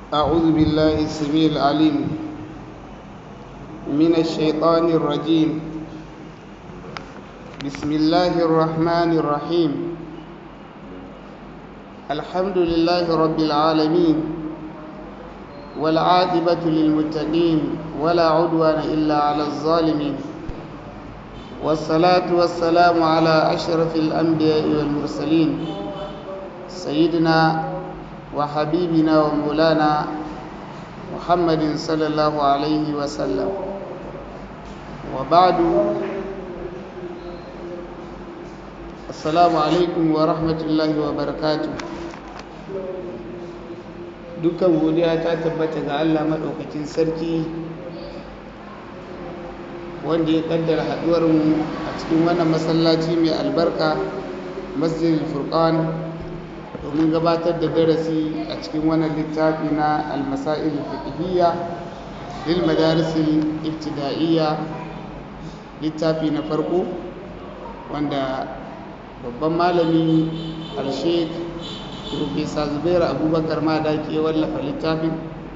أعوذ بالله السميع العليم من الشيطان الرجيم بسم الله الرحمن الرحيم الحمد لله رب العالمين والعاقبة للمتقين ولا عدوان إلا على الظالمين والصلاة والسلام على أشرف الأنبياء والمرسلين سيدنا وحبيبنا ومولانا محمد صلى الله عليه وسلم وبعد السلام عليكم ورحمة الله وبركاته dukkan godiya ta tabbata ga Allah maɗaukakin sarki wanda ya kaddara haɗuwarmu a cikin wannan masallaci mai albarka masjidil furqan domin gabatar da darasi a cikin wannan littafi na almasa'il fiqhiyya lil madarisil ibtida'iyya littafi na farko wanda babban malami al-sheikh Profesa Zubairu Abubakar Madaki ya wallafa littafin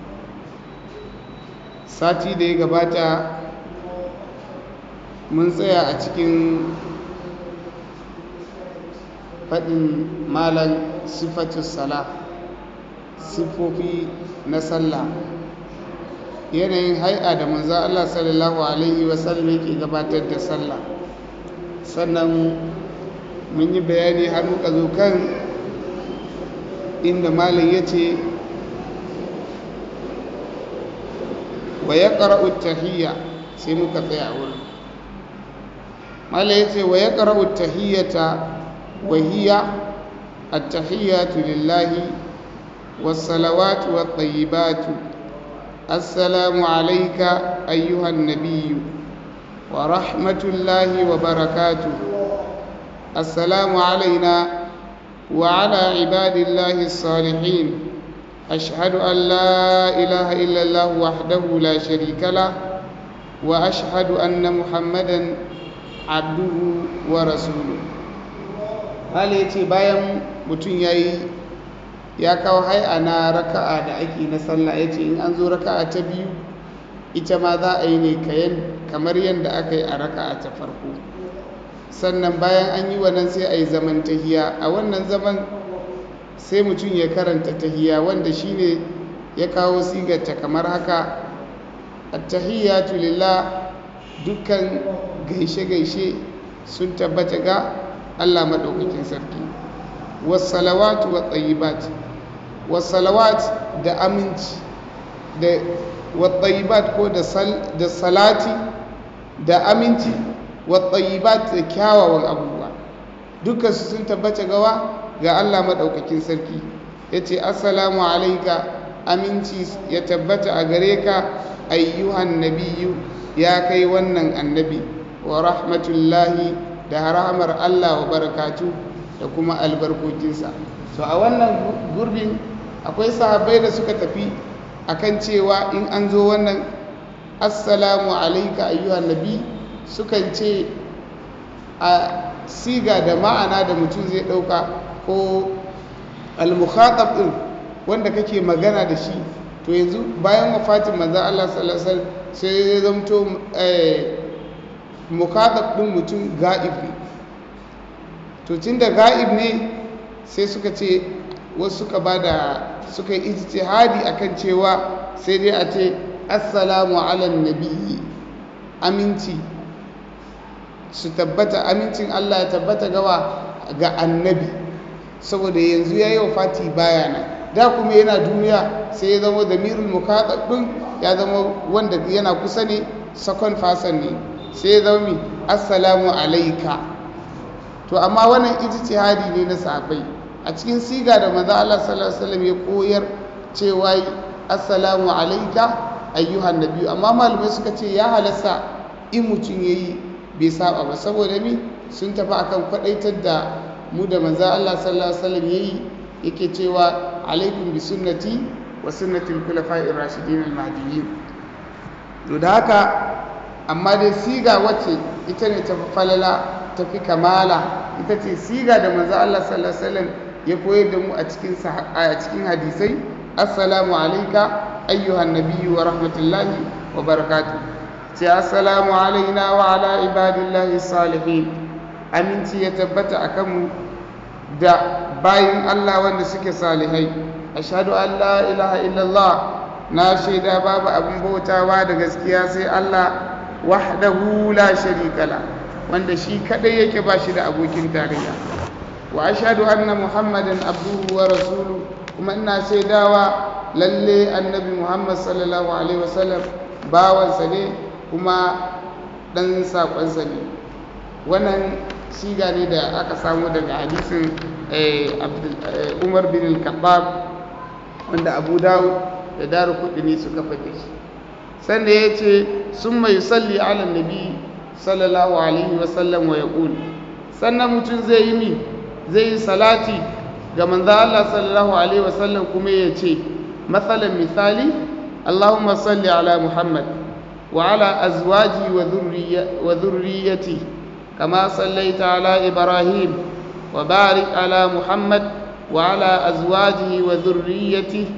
sati da ya gabata mun tsaya a cikin faɗin malan sifatus sala siffofi na sallah yanayin hai'a da manzo Allah sallallahu alaihi wasallam yake gabatar da sallah sannan mun yi bayani har muka zo kan inda malam ya ce wa ya ƙara'u tahiyya sai muka tsaya wurin malam ya ce wa ya ƙara'u tahiyyata wa hiya التحيات لله والصلوات والطيبات السلام عليك أيها النبي ورحمة الله وبركاته السلام علينا وعلى عباد الله الصالحين أشهد أن لا إله إلا الله وحده لا شريك له وأشهد أن محمدا عبده ورسوله hal ya ce bayan mutum ya yi ya kawo hai'a na raka'a da ake na sallah ya ce in an zo raka'a ta biyu ita ma za a yi ne kamar yadda aka yi a raka'a ta farko sannan bayan an yi wannan sai a yi zaman tahiya a wannan zaman sai mutum ya karanta tahiya wanda shine ya kawo sigarta kamar haka attahiyatu lillah dukkan gaishe-gaishe sun tabbata ga Allah maɗaukakin sarki wasalawatu wa tsayibat wasalawat da aminci da wa tsayibat ko da salati da aminci wattayibat da kyawawan abubuwa dukkan su sun tabbata gawa ga Allah maɗaukakin sarki ya ce assalamu alaika aminci ya tabbata a gare ka ayyuhan nabiyu ya kai wannan annabi wa rahmatullahi da rahamar Allah wa barakatu da kuma albarkokinsa so a wannan gurbin akwai sahabbai da suka tafi akan cewa in an zo wannan assalamu alaika ayyuhan nabi sukan ce a siga da ma'ana da mutum zai ɗauka ko al-mukhatab ɗin wanda kake magana da shi to yanzu bayan wafatin manzan Allah sallallahu sai ya zamto mukhatab ɗin mutum ga'ib ne to tun da ga'ib ne sai suka ce wasu suka ba da suka yi ijtihadi akan cewa sai dai a ce assalamu ala nabiyyi aminci su tabbata amincin Allah ya tabbata gawa ga annabi saboda yanzu ya yi wa fati bayana da kuma yana duniya sai ya zama da mirul mukaɗaɗɗun ya zama wanda yana kusa ne sakon fasan ne sai ya zama mi assalamu alaika to amma wannan ijtihadi ne na sahabbai a cikin siga da maza Allah sallallahu alaihi wasallam ya koyar cewa assalamu alaika ayyuhan nabiyyu amma malamai suka ce ya halasta in mutum yayi bai saba ba saboda mi sun tafi akan kwadaitar da mu da manzo Allah sallallahu alaihi wasallam yayi yake cewa alaikum bi sunnati wa sunnatil khulafa'ir rashidin al mahdiyyin to da haka amma dai siga wacce ita ne tafi falala tafi kamala ita ce siga da manzo Allah sallallahu alaihi wasallam ya koyar da mu a cikin a cikin hadisai assalamu alayka ayyuhan nabiyyu wa rahmatullahi wa barakatuh sai assalamu alaina wa ala ibadillahi salihin aminci ya tabbata akan mu da bayin Allah wanda suke salihai ashhadu an la ilaha illallah na shaida babu abin bautawa da gaskiya sai Allah wahdahu la sharika la wanda shi kadai yake ba shi da abokin tarayya wa ashhadu anna muhammadan abduhu wa rasuluhu kuma ina shaidawa lalle annabi muhammad sallallahu alaihi wasallam bawansa ne kuma dan sakonsa ne wannan siga ne da aka samu daga hadisin umar bin al-khattab wanda abu dawud da daru kudini suka faɗe shi sanda ya ce sun mai salli ala nabi sallallahu alaihi wasallam wa ya sannan mutum zai yi mi zai yi salati ga manzo Allah sallallahu alaihi wasallam kuma ya ce matsalan misali Allahumma salli ala Muhammad wa ala azwaji wa dhurriyyati kama sallaita ala Ibrahim wa barik ala Muhammad wa ala azwajihi wa dhurriyyatihi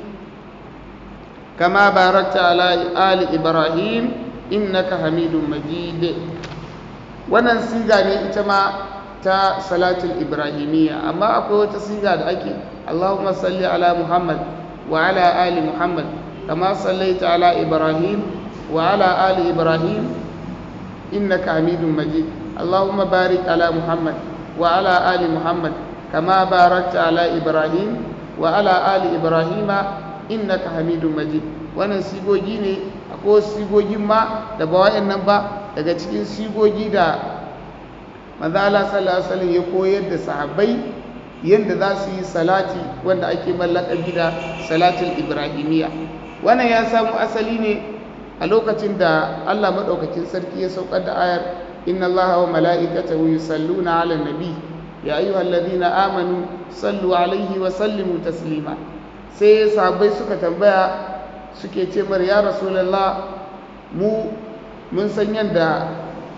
كما باركت على آل إبراهيم إنك حميد مجيد wannan siga ne ita ma ta salatul ibrahimiyya amma akwai wata siga da ake Allahumma salli ala Muhammad wa ala ali Muhammad kama sallaita ala Ibrahim wa ala ali Ibrahim innaka Hamidum Majid Allahumma barik ala Muhammad wa ala ali Muhammad kama barakta ala Ibrahim wa ala ali Ibrahima innaka hamidun majid wannan sigogi ne akwai sigogin ma da ba wayannan ba daga cikin sigogi da manzo Allah sallallahu alaihi wasallam ya koyar da sahabbai yanda za su yi salati wanda ake mallakabi da salatul ibrahimiyya wannan ya samu asali ne a lokacin da Allah madaukakin sarki ya saukar da ayar inna Allaha wa mala'ikatahu yusalluna 'alan nabi ya ayyuhalladhina amanu sallu 'alaihi wa sallimu taslima sai sahabbai suka tambaya suke ce mar ya rasulallah mu mun san yadda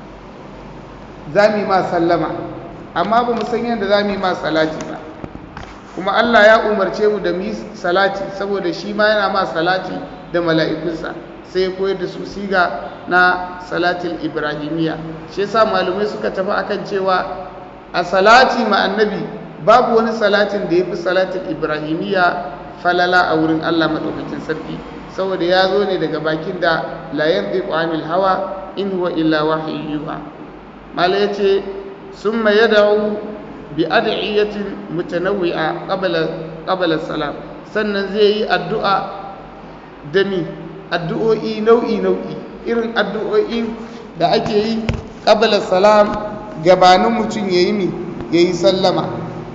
za mu yi ma sallama amma ba mu san yadda za mu yi ma salati ba kuma Allah ya umarce mu da mu yi salati saboda shi ma yana ma salati da mala'ikunsa sai ya koyar da su siga na salatin ibrahimiyya shi yasa malamai suka tafi akan cewa a salati ma annabi babu wani salatin da ya fi salatin ibrahimiyya falala a wurin Allah maɗaukakin sarki saboda ya zo ne daga bakin da la yantiqu anil hawa in huwa illa wahyu yuha mala yace summa yad'u bi ad'iyatin mutanawwi'a qabla qabla salam sannan zai yi addu'a da mi addu'o'i nau'i nau'i irin addu'o'i da ake yi qabla salam gabanin mutum yayi mi yayi sallama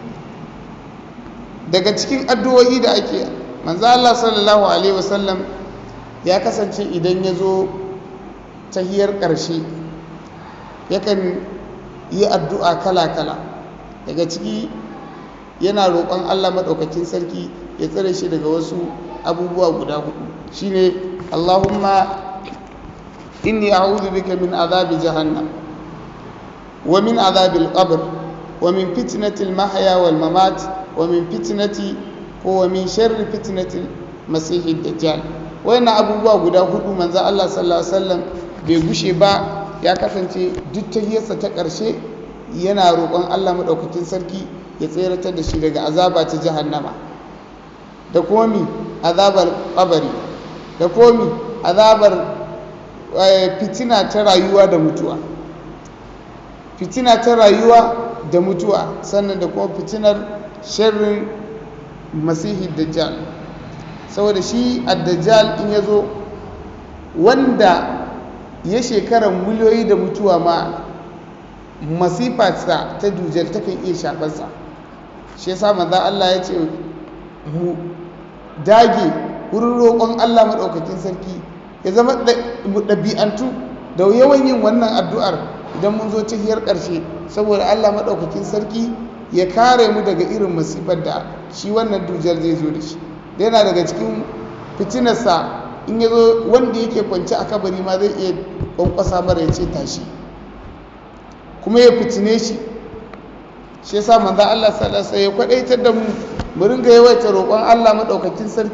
daga cikin addu'o'i da ake manzo Allah sallallahu alaihi wasallam ya kasance idan ya zo tahiyar ƙarshe yakan yi addu'a kala-kala daga ciki yana roƙon Allah maɗaukakin sarki ya tsare shi daga wasu abubuwa guda hudu shine Allahumma inni a'udhu bika min azabi jahannam wa min azabil qabr wa min fitnatil mahya wal mamat wa min fitnati ko wa min sharri fitnatil masihid dajjal wayannan abubuwa guda hudu manzo Allah sallallahu alaihi wasallam bai gushe ba ya kasance duk tahiyarsa ta ƙarshe yana roƙon Allah madaukakin sarki ya tseratar da shi daga azaba ta jahannama da kuma mi azabar kabari da kuma mi azabar fitina ta rayuwa da mutuwa fitina ta rayuwa da mutuwa sannan da kuma fitinar sharrin masihi dajjal saboda shi addajjal in ya zo wanda ya shekarar miliyoyi da mutuwa ma masifarsa ta dujjal takan iya shafarsa shi yasa manzo Allah ya ce mu dage wurin roƙon Allah maɗaukakin sarki ya zama mu ɗabi'antu da yawan yin wannan addu'ar idan mun zo tahiyar ƙarshe saboda Allah maɗaukakin sarki ya kare mu daga irin masifar da shi wannan dujjal zai zo da shi da yana daga cikin fitinarsa in ya zo wanda yake kwanci a kabari ma zai iya kwankwasa mara ya ce tashi kuma ya fitine shi shi yasa manzo Allah sallallahu alaihi ya kwadaitar da mu mu ringa yawaita roƙon Allah madaukakin sarki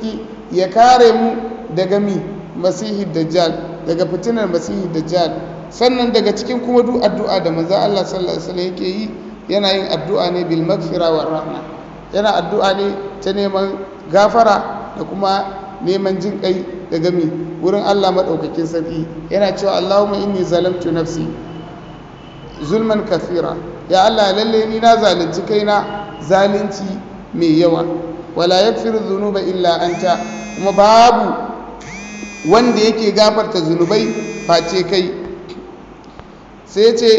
ya kare mu daga mi masihi dajjal daga fitinar masihi dajjal sannan daga cikin kuma duk addu'a da manzo Allah sallallahu alaihi wasallam yake yi yana yin addu'a ne bil maghfira war rahma yana addu'a ne ta neman gafara da kuma neman jin kai daga mi wurin Allah madaukakin sarki yana cewa Allahumma inni zalamtu nafsi zulman kathira ya Allah lalle ni na zalunci kaina zalunci mai yawa wala yaghfiru dhunuba illa anta kuma babu wanda yake gafarta zunubai face kai sai ce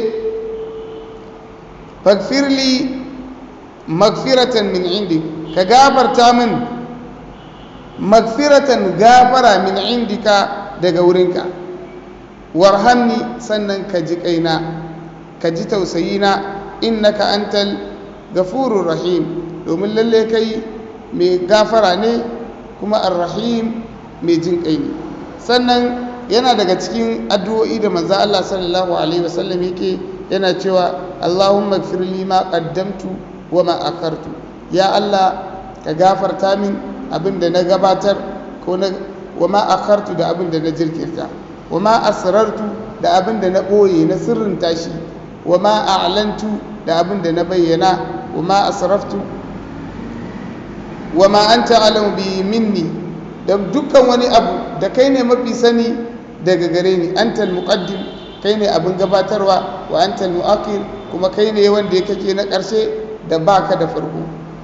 faghfirli magfiratan min indi ka gafarta min magfiratan gafara min indika daga wurinka warhamni sannan ka ji kaina ka ji tausayina innaka antal gafurur rahim domin lalle kai mai gafara ne kuma arrahim mai jin kai ne sannan yana daga cikin addu'o'i da manzo Allah sallallahu alaihi wasallam yake yana cewa Allahumma ighfir li ma qaddamtu wa ma akhartu ya Allah ka gafarta min abinda na gabatar ko na wa ma akhartu da abinda na jirkirta wa ma asrartu da abinda na boye na sirrin tashi wa ma a'lantu da abinda na bayyana wa ma asraftu wa ma anta alamu bi minni da dukkan wani abu da kai ne mafi sani daga gare ni antal muqaddim kai ne abin gabatarwa wa antal muakhir kuma kai ne wanda ya kake na ƙarshe da baka da farko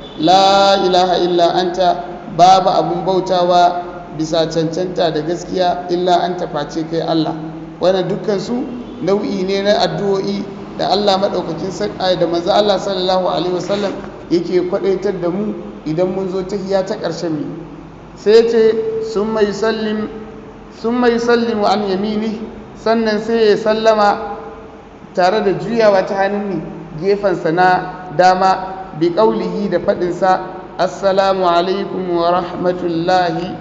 la ilaha illa anta babu abun bautawa bisa cancanta da gaskiya illa anta face kai Allah wannan dukkan su nau'i ne na addu'o'i da Allah madaukakin sarki da manzo Allah sallallahu alaihi wasallam yake kwadaitar da mu idan mun zo tahiya ta ƙarshen mu sai ce sun mai sallim sun mai sallimu an yamini sannan sai ya sallama tare da juyawa ta hannun gefensa na dama bi ƙaulihi da faɗinsa assalamu alaikum wa rahmatullahi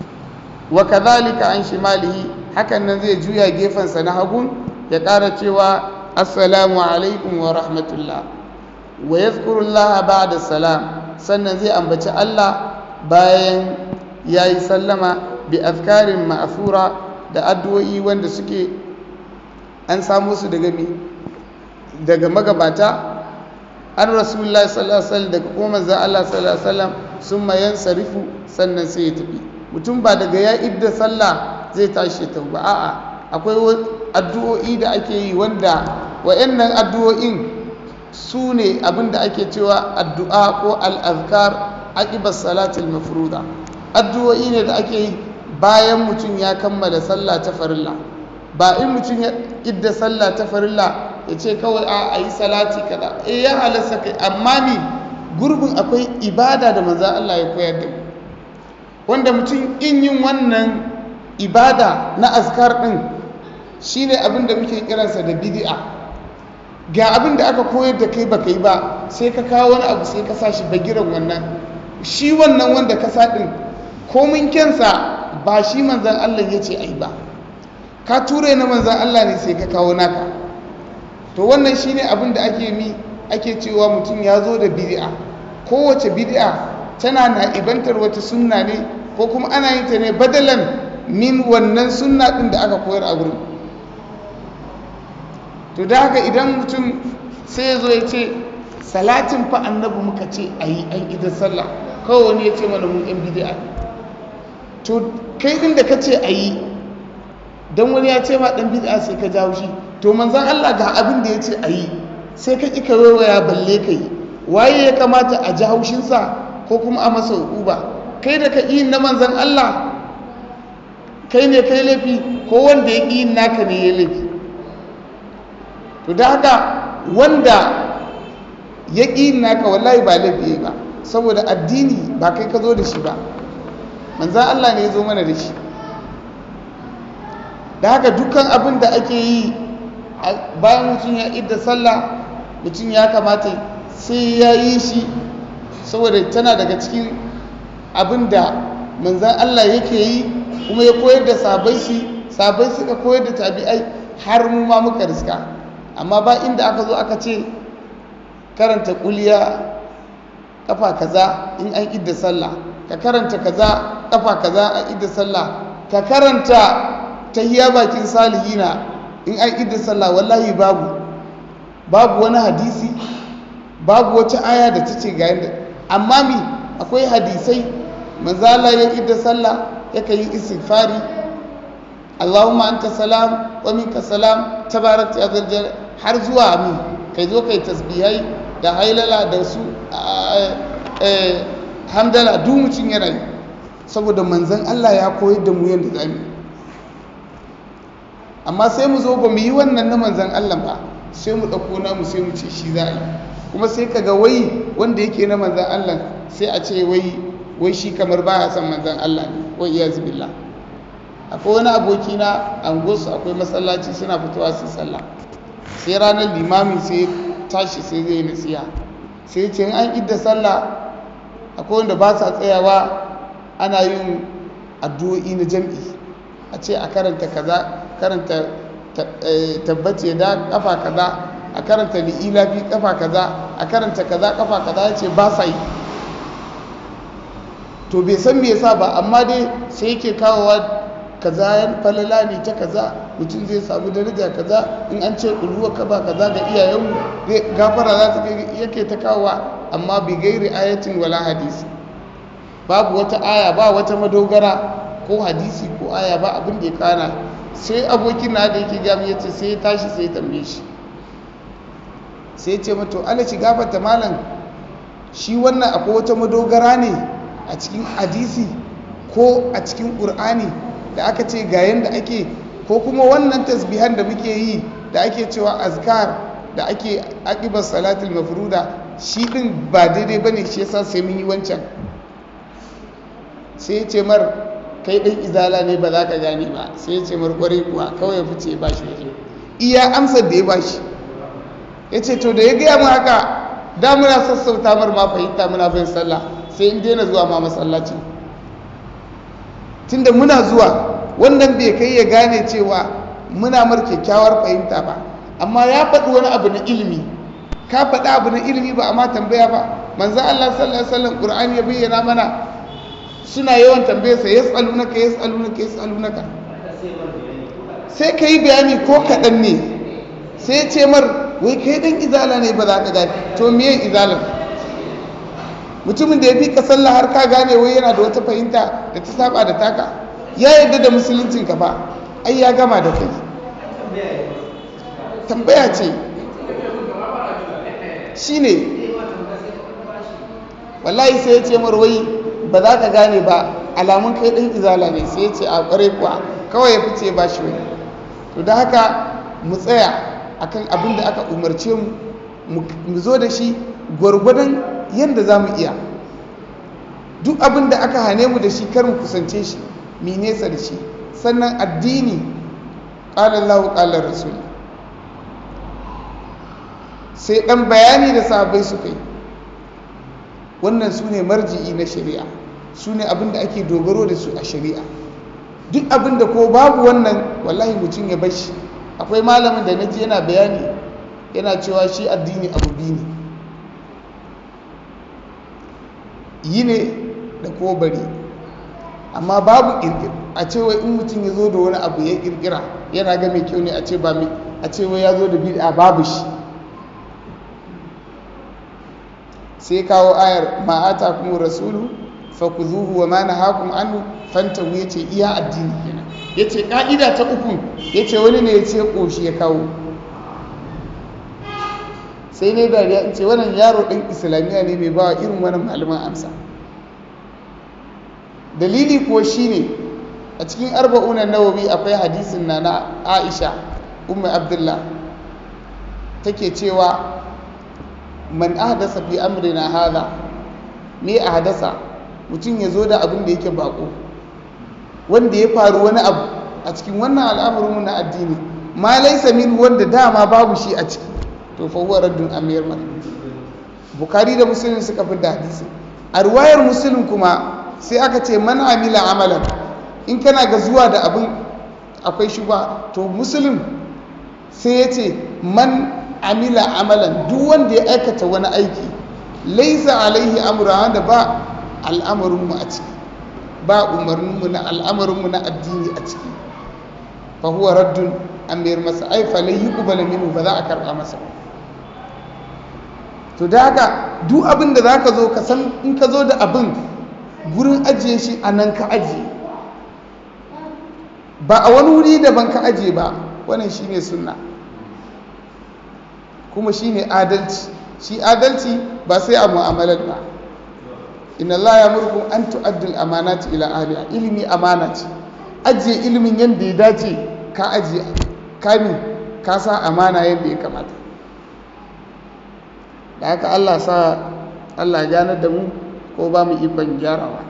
wa kadhalika an shimalihi hakan nan zai juya gefensa na hagun ya ƙara cewa assalamu alaikum wa rahmatullah wa yadhkurullaha ba'da salam sannan zai ambaci Allah bayan ya yi sallama bi afkarin ma'afura da addu'o'i wanda suke an samu su daga mi daga magabata an rasulullah sallallahu alaihi wasallam daga kuma manzon Allah sallallahu alaihi wasallam sun mayan sarifu sannan sai ya tafi mutum ba daga ya idda sallah zai tashi ta ba a'a akwai addu'o'i da ake yi wanda wayannan addu'o'in su ne abinda ake cewa addu'a ko al-azkar aqibar salatul mafruda addu'o'i ne da ake yi bayan mutum ya kammala sallah ta farilla ba in mutum ya idda sallah ta farilla ya ce kawai a yi salati kada eh ya halasta kai amma ni gurbin akwai ibada da manzan Allah ya koyar da mu wanda mutum in yin wannan ibada na azkar din shine abin da muke kiransa da bid'a ga abin da aka koyar da kai baka yi ba sai ka kawo wani abu sai ka sa shi bagiran wannan shi wannan wanda ka sa din komin kyansa ba shi manzan Allah ya ce ai ba ka ture na manzan Allah ne sai ka kawo naka to wannan shi ne abin da ake mi ake cewa mutum ya zo da bid'a kowace bid'a tana na ibantar wata sunna ne ko kuma ana yin ta ne badalan min wannan sunna din da aka koyar a wurin to da haka idan mutum sai ya zo ya ce salatin fa annabi muka ce a yi an idan sallah kawai wani ya ce mana mun yan bid'a to kai din da ka ce a yi don wani ya ce ma dan bid'a sai ka jawo shi to manzan Allah ga abin da ya ce a yi sai ka ƙi ka waya balle ka yi waye ya kamata a ji haushinsa ko kuma a masa hukuba kai da ka yi na manzan Allah kai ne kai laifi ko wanda ya ƙi naka ne ya laifi to da haka wanda ya ƙi naka wallahi ba laifi ba saboda addini ba kai ka zo da shi ba manzan Allah ne ya zo mana da shi da haka dukkan abin da ake yi bayan mutum ya idda sallah mutum ya kamata sai ya yi shi saboda tana daga cikin abin da manzan Allah yake yi kuma ya koyar da sabai shi sabai suka koyar da tabi'ai har mu ma muka riska amma ba inda aka zo aka ce karanta kuliya kafa kaza in an idda sallah ka karanta kaza kafa kaza a idda sallah ka karanta tahiyya bakin salihina in an idda sallah wallahi babu babu wani hadisi babu wata aya da ta ce ga yadda amma mi akwai hadisai manzala ya idda sallah yaka yi istighfari Allahumma anta salam wa minka salam tabarakta ya zal har zuwa mi kai zo kai tasbihai da hailala da su hamdala duk mutum yana yi saboda manzan Allah ya koyar da mu yadda za mu amma sai mu zo ba mu yi wannan na manzan Allah ba sai mu ɗauko namu sai mu ce shi za a yi kuma sai ka ga wai wanda yake na manzan Allah sai a ce wai wai shi kamar baya son manzan Allah ne wai iya zubilla akwai wani aboki na angosu akwai masallaci suna fitowa su sallah sai ranar limami sai tashi sai zai nasiya sai ce an idda sallah akwai wanda ba sa tsayawa ana yin addu'o'i na jam'i a ce a karanta kaza karanta tabbace da kafa kaza a karanta li'ilafi kafa kaza a karanta kaza kafa kaza ya ce ba sa yi to bai san me yasa ba amma dai sai yake kawowa kaza yan falala ne ta kaza mutum zai samu daraja kaza in an ce ƙulhuwa kaba kaza ga iyayenmu zai gafara za ta yake ta kawowa amma bi gairi ayatin wala hadisi babu wata aya ba wata madogara ko hadisi ko aya ba abin da ya kana sai abokin na da yake gami ya ce sai ya tashi sai ya tambaye shi sai ya ce mato ala ci gafarta malam shi wannan akwai wata madogara ne a cikin hadisi ko a cikin ƙur'ani da aka ce ga yadda ake ko kuma wannan tasbihan da muke yi da ake cewa azkar da ake aqibar salatul mafruda shi din ba daidai bane shi yasa sai mun yi wancan sai ya ce mar kai ɗan izala ne ba za ka gane ba sai ya ce mar kwarai kuwa kawai ya fice ba shi waje iya amsar da ya ba shi ya ce to da ya gaya mu haka da muna sassauta mar ma fahimta muna bin sallah sai in daina zuwa ma masallaci tunda muna zuwa wannan bai kai ya gane cewa muna mar kyakkyawar fahimta ba amma ya faɗi wani abu na ilimi ka faɗi abu na ilimi ba amma tambaya ba manzo Allah sallallahu alaihi wasallam Qur'ani ya bayyana mana suna yawan tambayarsa yas'alunaka yas'alunaka yas'alunaka sai ka yi bayani ko kaɗan ne sai ce mar wai kai ɗan izala ne ba za ka gane to miye izalar mutumin da ya fi ka sallah har ka gane wai yana da wata fahimta da ta saba da taka ya yarda da musuluncin ka ba ai ya gama da kai tambaya ce shine wallahi sai ya ce mar wai ba za ka gane ba alamun kai ɗan izala ne sai ya ce a ƙwarai kuwa kawai ya fice ba shi wani to da haka mu tsaya akan abin da aka umarce mu mu zo da shi gwargwadon yadda za mu iya duk abin da aka hane mu da shi kar mu kusance shi mi nesa da shi sannan addini ƙalar lahu ƙalar rasul sai ɗan bayani da sabai su kai wannan su ne marji'i na shari'a su ne abin da ake dogaro da su a shari'a duk abin da ko babu wannan wallahi mutum ya bashi akwai malamin da naji yana bayani yana cewa shi addini abu biyu ne yi ne da ko bari amma babu kirkir a cewa in mutum ya zo da wani abu ya kirkira yana ga mai kyau ne a ce ba mai a cewa ya zo da bid'a babu shi sai kawo ayar ma'ata kuma rasulu fakuzuhu wa ma nahakum anhu fantahu yace iya addini kenan yace ka'ida ta uku yace wani ne yace koshi ya kawo sai ne dariya in ce wannan yaro ɗin islamiyya ne mai bawa irin wannan malaman amsa dalili kuwa shine a cikin arba'una nawawi akwai hadisin na na aisha umma abdullah take cewa man ahdasa fi amrina hadha me ahdasa mutum ya zo da abin da yake bako wanda ya faru wani abu a cikin wannan al'amarin na addini ma laisa min wanda dama babu shi a ciki to fa huwa raddun amir mar bukari da muslim suka fi da hadisi a ruwayar muslim kuma sai aka ce man amila amalan in kana ga zuwa da abin akwai shi ba to muslim sai ya ce man amila amalan duk wanda ya aikata wani aiki laisa alaihi amura wanda ba al'amarinmu a ciki ba umarninmu na al'amarinmu na addini a ciki fa huwa raddun an mayar masa ai fa lai yuqbala minhu ba za a karba masa ba to da haka duk abin da zaka zo ka san in ka zo da abin gurin ajiye shi a nan ka ajiye ba a wani wuri daban ka ajiye ba wannan shine sunna kuma shine adalci shi adalci ba sai a mu'amalar ba inna Allah ya murkum an tu'addul amanati ila ahliha ilimi amana ce ajiye ilimin yadda ya dace ka ajiye kami ka sa amana yadda ya kamata da haka Allah sa Allah ganar da mu ko ba mu ikon gyarawa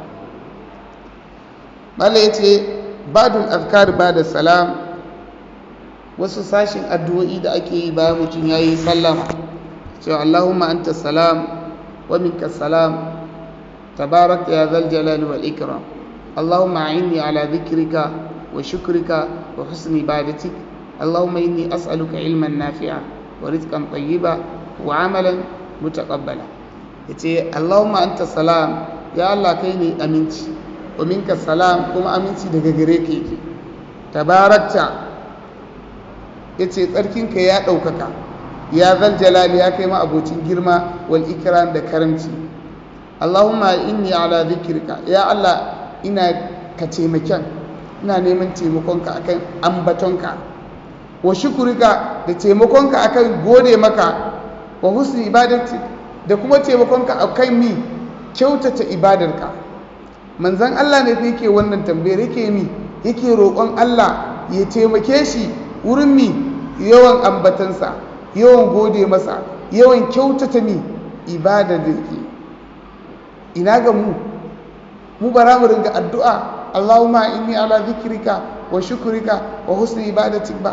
mala ya ce badul azkar ba da salam wasu sashin addu'o'i da ake yi bayan mutum ya yi sallama cewa Allahumma anta salam wa minka salam tabarak ya zal jalali wal ikram Allahumma a'inni ala dhikrika wa shukrika wa husni ibadatik Allahumma inni as'aluka ilman nafi'a wa rizqan tayyiba wa amalan mutaqabbala yace Allahumma anta salam ya Allah kai ne aminci wa minka salam kuma aminci daga gare ka yake tabarakta yace tsarkinka ya ɗaukaka ya zal jalali ya kai ma abocin girma wal ikram da karamci Allahumma inni ala dhikrika ya Allah ina ka taimakon ina neman taimakonka akan ambatonka wa shukurika da taimakonka akan gode maka wa husni ibadati da kuma taimakonka akan mi kyautata ibadarka manzon Allah ne yake wannan tambayar yake mi yake roƙon Allah ya taimake shi wurin mi yawan ambatansa yawan gode masa yawan kyautata mi ibadar da yake ina ga mu mu bara mu ringa addu'a Allahumma inni ala zikrika wa shukrika wa husni ibadatik ba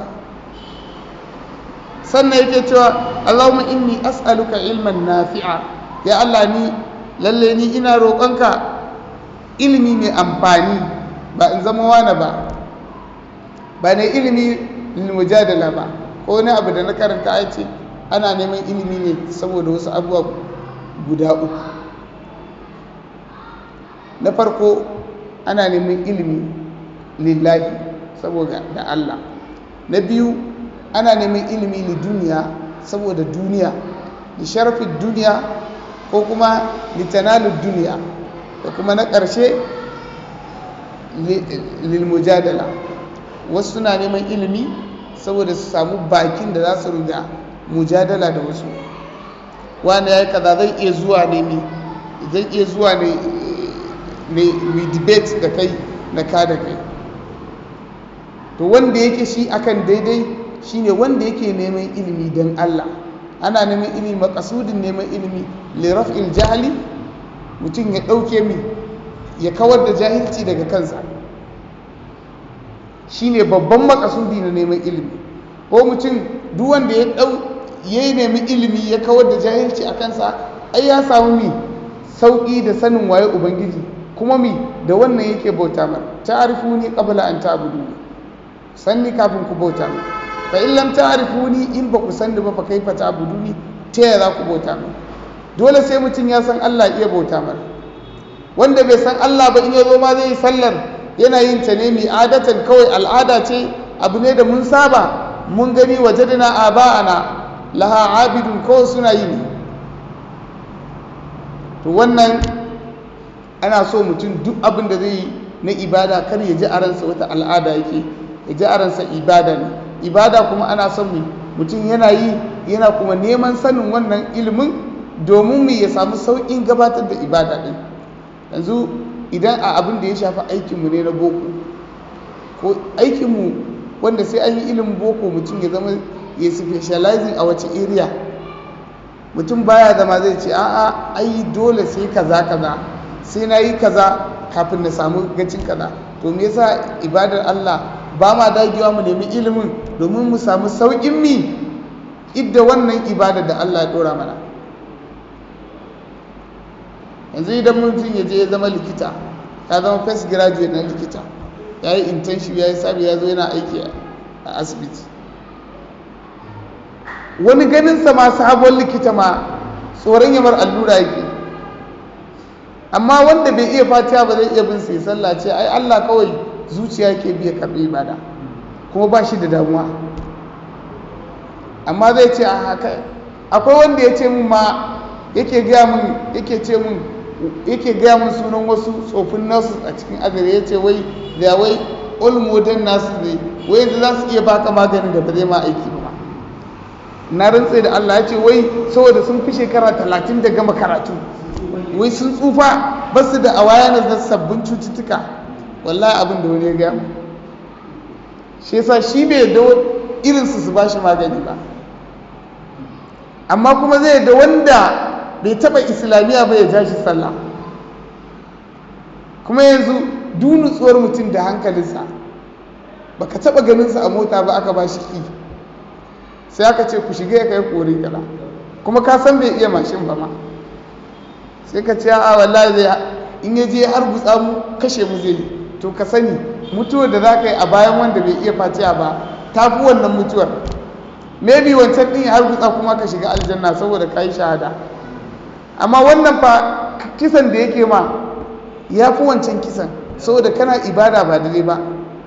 sannan yake cewa Allahumma inni as'aluka ilman nafi'a ya Allah ni lalle ni ina roƙonka ilimi mai amfani ba in zama wani ba ba ne ilimi lil mujadala ba ko wani abu da na karanta ai ce ana neman ilimi ne saboda wasu abubuwa guda uku na farko ana neman ilimi lillahi saboda da Allah na biyu ana neman ilimi li duniya saboda duniya da sharafin duniya ko kuma litanalin duniya da kuma na ƙarshe lilmujadala wasu suna neman ilimi saboda su samu bakin da za su riga mujadala da wasu wani ya yi kaza zai iya zuwa ne zai iya zuwa ne mai debate da kai na ka da kai to wanda yake shi akan daidai shine wanda yake neman ilimi don Allah ana neman ilimi makasudin neman ilimi liraf'il jahili mutum ya ɗauke mi ya kawar da jahilci daga kansa shine babban makasudi na neman ilimi ko mutum duk wanda ya ɗau ya yi nemi ilimi ya kawar da jahilci a kansa ai ya samu mi sauƙi da sanin waye ubangiji kuma mi da wannan yake bauta mar ta'rifuni qabla an ta'buduni sanni kafin ku bauta mar fa in lam ta'rifuni in ba ku sanni ba fa kaifa ta'buduni ta yaya za ku bauta mar dole sai mutum ya san Allah iya bauta mar wanda bai san Allah ba in ya zo ma zai yi sallar yana yin ta ne mai adatan kawai al'ada ce abu ne da mun saba mun gani wajadna aba'ana laha abidun kawai suna yi ne to wannan ana so mutum duk abin da zai yi na ibada kar ya ji a ransa wata al'ada yake ya ji a ransa ibada ne ibada kuma ana son mutum yana yi yana kuma neman sanin wannan ilimin domin mu ya samu sauƙin gabatar da ibada ɗin yanzu idan a abin da ya shafi aikinmu ne na boko ko aikinmu wanda sai an yi ilimin boko mutum ya zama ya specializing a wace area mutum baya zama zai ce a'a ai dole sai kaza kaza sai na yi kaza kafin na samu gacin kaza to me yasa ibadar Allah ba ma dagewa mu nemi ilimin domin mu samu sauƙin mi idda wannan ibada da Allah ya dora mana yanzu idan mutum ya je ya zama likita ya zama first graduate na likita ya yi internship ya yi sabi ya zo yana aiki a asibiti wani ganin sa ma sabon likita ma tsoron yamar allura yake amma wanda bai iya fatiha ba zai iya bin sai sallah ce ai Allah kawai zuciya ke biya karɓi ibada kuma ba shi da damuwa amma zai ce a haka akwai wanda ya ce mun ma yake gaya mun yake ce mun yake gaya mun sunan wasu tsofin nasu a cikin azare ya ce wai da wai all modern nasu ne wai yanzu za su iya baka maganin da ba zai ma aiki ba na rantse da Allah ya ce wai saboda sun fi shekara talatin da gama karatu wai sun tsufa ba su da awareness na sabbin cututtuka wallahi abin da wani ya gaya shi yasa shi bai da irinsu su ba shi magani ba amma kuma zai da wanda bai taba islamiyya ba ya ja shi sallah kuma yanzu dunutsuwar mutum da hankalinsa baka taba ganinsa a mota ba aka ba shi ki sai aka ce ku shiga ya kai kori kala kuma ka san bai iya mashin ba ma sai ka ce a wallahi zai in ya je har gutsa mu kashe mu zai to ka sani mutuwar da za ka yi a bayan wanda bai iya fatiha ba ta fi wannan mutuwar maybe wancan ɗin har gutsa kuma ka shiga aljanna saboda ka yi shahada amma wannan fa kisan da yake ma ya fi wancan kisan saboda kana ibada ba dare ba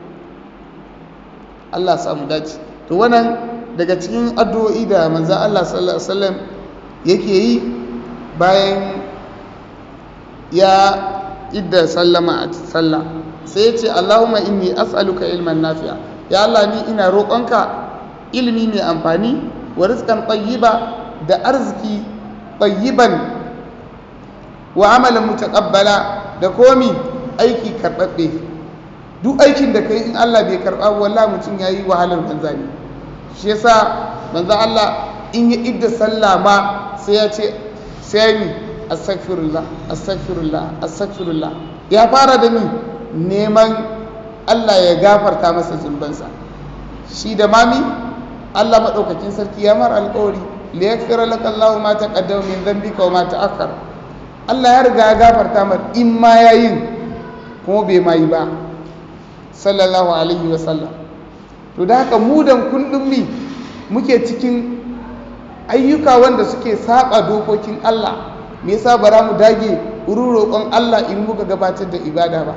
Allah samu dace to wannan daga cikin addu'o'i da manzo Allah sallallahu alaihi wasallam yake yi bayan ya idda sallama a sallah sai ya ce Allahumma inni as'aluka ilman nafi'a ya Allah ni ina roƙonka ilimi mai amfani wa rizqan tayyiba da arziki tayyiban wa amalan mutaqabbala da komi aiki karbabbe duk aikin da kai in Allah bai karba wallahi mutum yayi wahalar banza ne shi yasa manzo Allah in ya idda sallah ma sai ya ce sai ni astaghfirullah astaghfirullah astaghfirullah ya fara da ni neman Allah ya gafarta masa zunubansa shi da mami Allah madaukakin sarki ya mar alƙawari li yaghfira laka Allah ma taqaddama min dhanbika wa ma ta'akhkhara Allah ya riga ya gafarta mar in ma yayin kuma bai mai ba sallallahu alaihi wa sallam to da haka mu dan kullum mi muke cikin ayyuka wanda suke saba dokokin Allah me yasa bara mu dage wurin roƙon Allah in muka gabatar da ibada ba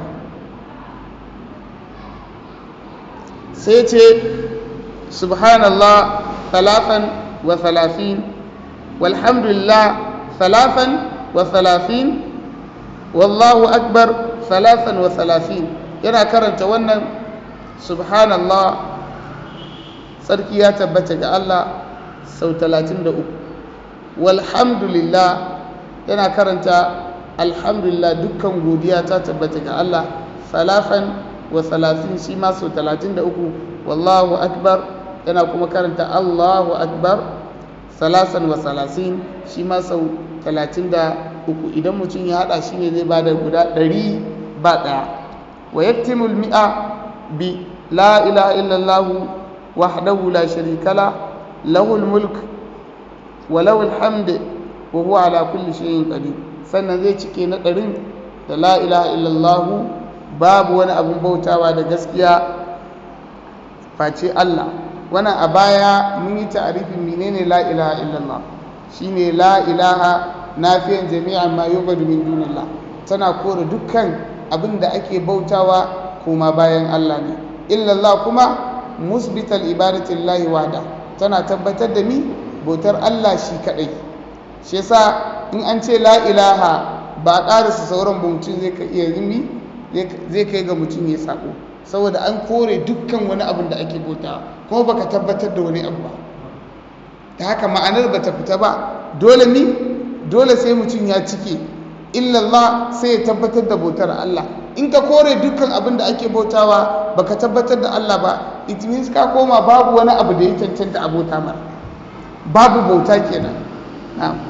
sai ce subhanallah talafan wa talafin walhamdulillah talafan wa talafin wallahu akbar talafan wa talafin yana karanta wannan subhanallah tsarki ya tabbata ga Allah sau 33 walhamdulillah yana karanta alhamdulillah dukkan godiya ta tabbata ga Allah salafan wa salafin shi ma sau talatin da uku wallahu akbar yana kuma karanta Allahu akbar salasan wa salasin shi ma sau talatin da uku idan mutum ya haɗa shi ne zai ba da guda ɗari ba ɗaya wa yaktimul mi'a bi la ilaha illallah wahdahu la sharika la lahul mulk wa lahul hamd wa huwa ala kulli shay'in qadir sannan zai cike na ɗarin da la ilaha illallah babu wani abin bautawa da gaskiya face Allah wannan a baya mun yi ta'arifin menene la ilaha illallah shine la ilaha nafiyan jami'an ma yubadu min dunillah tana kore dukkan abin da ake bautawa kuma bayan Allah ne illallah kuma musbital ibadati lillahi wahda tana tabbatar da mi bautar Allah shi kadai shi yasa in an ce la ilaha ba a ƙarasa sauran ba mutum zai ka iya zumi zai kai ga mutum ya sako saboda an kore dukkan wani abin da ake bauta kuma baka tabbatar da wani abu ba ta haka ma'anar ba ta fita ba dole ni dole sai mutum ya cike illallah sai ya tabbatar da bautar Allah in ka kore dukkan abin da ake bautawa baka tabbatar da Allah ba it means ka koma babu wani abu da ya cancanta abota mara babu bauta kenan na'am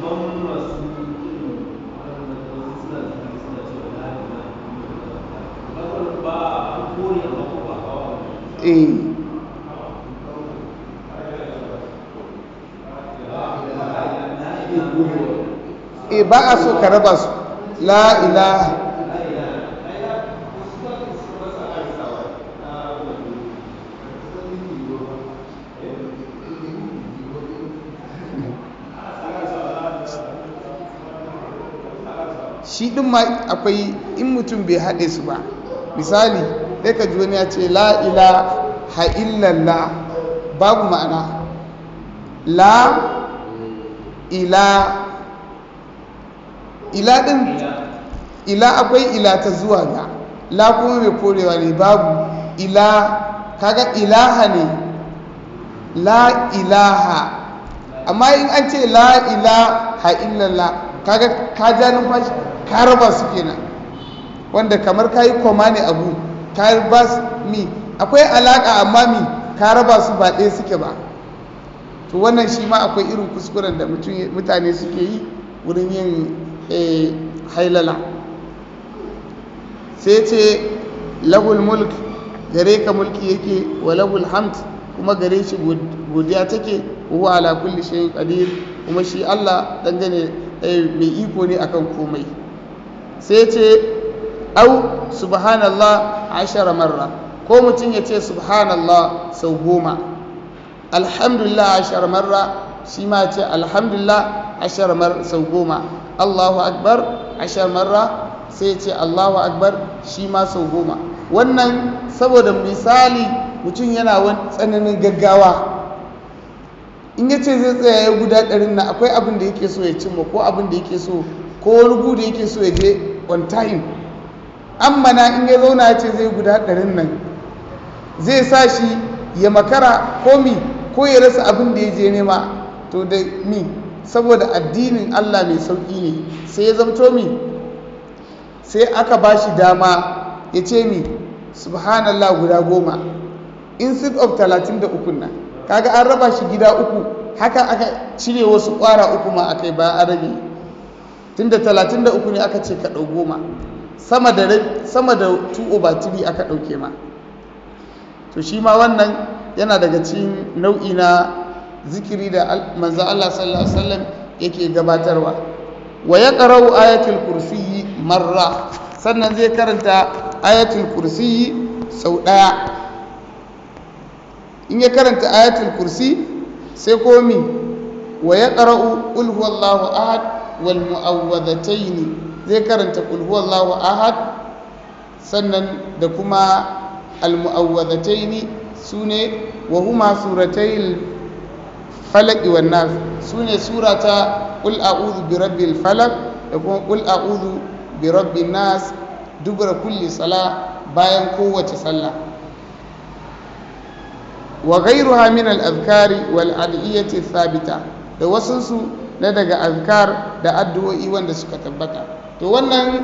eh e ba a so ka raba su la ilaha shi ɗin ma akwai in mutum bai haɗe su ba misali sai ka ji wani ya ce la ilaha illallah babu ma'ana la ila ila ɗin ila akwai ila ta zuwa ga la kuma mai korewa ne babu ila kaga ilaha ne la ilaha amma in an ce la ilaha illallah kaga ka ja numfashi ka raba su kenan wanda kamar ka yi koma ne abu ka ba su mi akwai alaka amma mi ka raba su ba ɗaya suke ba to wannan shi ma akwai irin kuskuren da mutane suke yi wurin yin hailala sai ce lahul mulk gare ka mulki yake wa lahul hamd kuma gare shi godiya take huwa ala kulli shay'in qadir kuma shi Allah dangane mai iko ne akan komai sai ce au subhanallah ashara marra ko mutum ya ce subhanallah sau goma alhamdulillah ashara marra shi ma ce alhamdulillah ashara marra sau goma allahu akbar ashara marra sai ce allahu akbar shi ma sau goma wannan saboda misali mutum yana wani tsananin gaggawa in ya ce zai tsaya ya guda ɗarin na akwai abin da yake so ya cimma ko abin da yake so ko wani gu da yake so ya je on time amma na in ya zauna ya ce zai guda ɗarin nan zai sa shi ya makara ko mi ko ya rasa abin da ya je nema to da mi saboda addinin allah mai sauƙi ne sai ya zamto mi sai aka ba shi dama ya ce mi subhanallah guda goma instead of 33 nan kaga an raba shi gida uku haka aka cire wasu kwara uku ma akai ba a rage tunda 33 ne aka ce ka ɗau goma sama da sama da 2 over 3 aka ɗauke ma to shi ma wannan yana daga cikin nau'i na zikiri da manzo Allah sallallahu alaihi wasallam yake gabatarwa wa yaqra'u ayatul kursiyyi marra sannan zai karanta ayatul kursi sau ɗaya in ya karanta ayatul kursi sai komi wa ya ƙara'u ƙulhuwallahu ahad wal mu'awwadataini zai karanta ƙulhuwallahu ahad sannan da kuma al mu'awwadataini su ne wa huma suratai falaki wan nas su ne surata ƙul a'udhu bi rabbil falak da kuma ƙul a'udhu bi rabbin nas dubra kulli sala bayan kowace sallah wa ghayruha min al-azkari wal adiyati thabita da wasunsu na daga azkar da addu'o'i wanda suka tabbata to wannan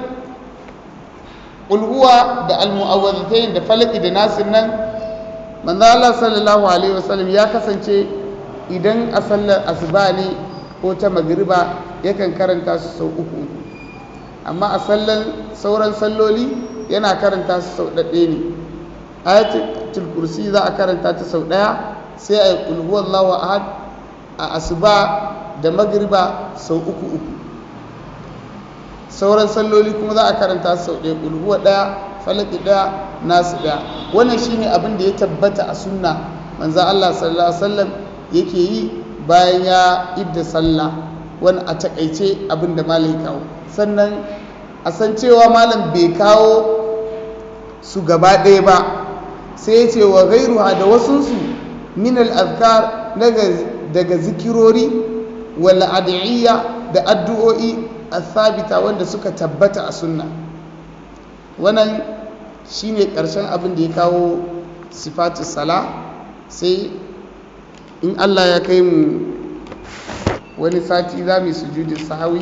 ulhuwa da al-mu'awwidhatayn da falaki da nasir nan manzo Allah sallallahu alaihi wasallam ya kasance idan a sallar asuba ne ko ta magriba yakan karanta su sau uku amma a sallan sauran salloli yana karanta su sau ɗaɗɗe ne ayatul kursi za a karanta ta sau ɗaya sai a yi ƙulhuwar lawa ahad a asuba da magriba sau uku uku sauran salloli kuma za a karanta su sau ɗaya ƙulhuwa ɗaya falaki ɗaya nasu ɗaya wannan shine abin da ya tabbata a sunna manzo Allah sallallahu alaihi wasallam yake yi bayan ya idda sallah wani a takaice abin da malam kawo sannan a san cewa malam bai kawo su gaba ɗaya ba sai ya ce wa gairuha da wasunsu min al'azkar daga zikirori wala adiyya da addu'o'i a sabita wanda suka tabbata a sunna wannan shine ƙarshen abin da ya kawo sifatu sala sai in allah ya kai mu wani sati za mu yi sujudin sahawi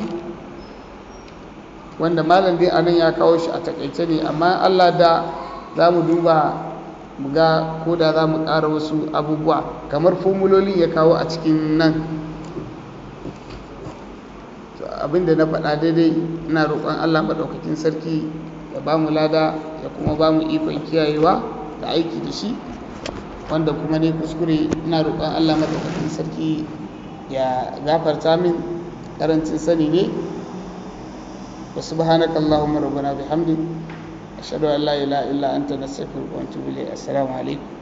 wanda malam dai anan ya kawo shi a takaice ne amma allah da za mu duba mu ga ko da za mu ƙara wasu abubuwa kamar formuloli ya kawo a cikin nan abinda na faɗa daidai ina roƙon allah maɗaukakin sarki ya ba mu lada ya kuma ba mu ikon kiyayewa da aiki da shi wanda kuma ne kuskure ina roƙon allah maɗaukakin sarki ya gafarta min karancin sani ne وسبحانك اللهم ربنا بحمدك أشهد أن لا إله إلا أنت نستغفرك ونتوب إليك السلام عليكم